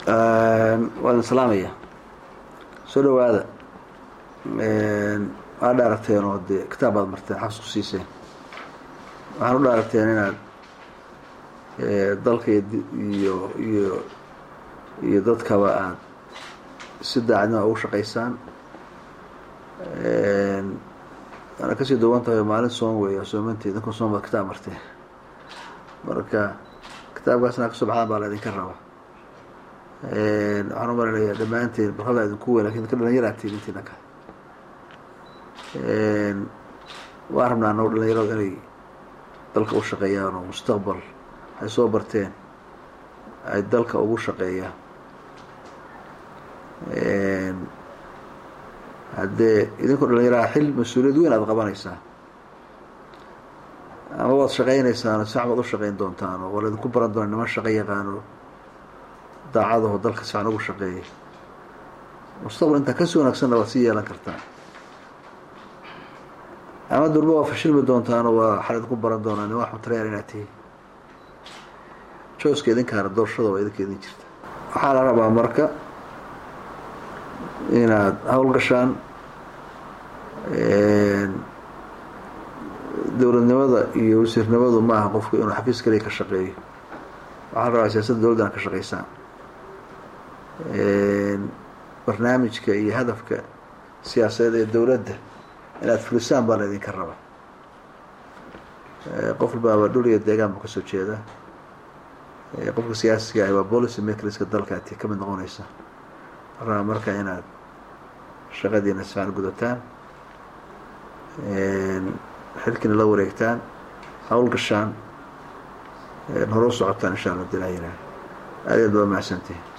waa idin salaamaya soo dhawaada waa dhaaragteen oo dee kitaab baad marteen xabs ku siiseen waxaan u dhaaragteen inaad dalka iyo iyo iyo dadkaba aad si daacadnima ugu shaqaysaan waana kasii duwan tahay maalin soon weeya soomanteed idinkun soon baad kitaab marteen marka kitaabkaasna kasoo baxdaan baa la idinka raba waxaan umalinayaa dhammaanteen barada idinku weyn lakin idinka dhalinyaratiin intiina kale waan rabnaa annago dhalinyaradu inay dalka u shaqeeyaan oo mustaqbal ay soo barteen ay dalka ugu shaqeeyaan haddee idinkoo dhalinyaraha xil mas-uuliyad weyn aada qabanaysaa ama waad shaqaynaysaan sax baad u shaqayn doontaan oo waa la idinku baran doona niman shaqo yaqaano daacadaho dalka sican ugu shaqeeyay mustaqbal intaa kasii wanaagsanna waad sii yeelan kartaan ama durba waa fashilmi doontaano waa waxaa idinku baran doonaa niman waxmataryaal inaad tihiin jooska idinkaana doorashada waa idinka idin jirta waxaa la rabaa marka inaad hawlgashaan dowladnimada iyo wasiirnimadu ma aha qofku inuu xafiis kaliya ka shaqeeyo waxaa la rabaa siyaasadda dowladdana ka shaqaysaan barnaamijka iyo hadafka siyaasadeed ee dowladda inaad fulisaan baa la idinka raba qof walbaaba dhul iyo deegaan buu kasoo jeedaa qofka siyaasiga ah waa policy makerska dalka ati ka mid noqonaysa rabaa marka inaad shaqadiina sifaan gudataan xilkiina la wareegtaan hawl gashaan hore u socotaan insha allah dilaa yiraah aad aad baa mahadsantihin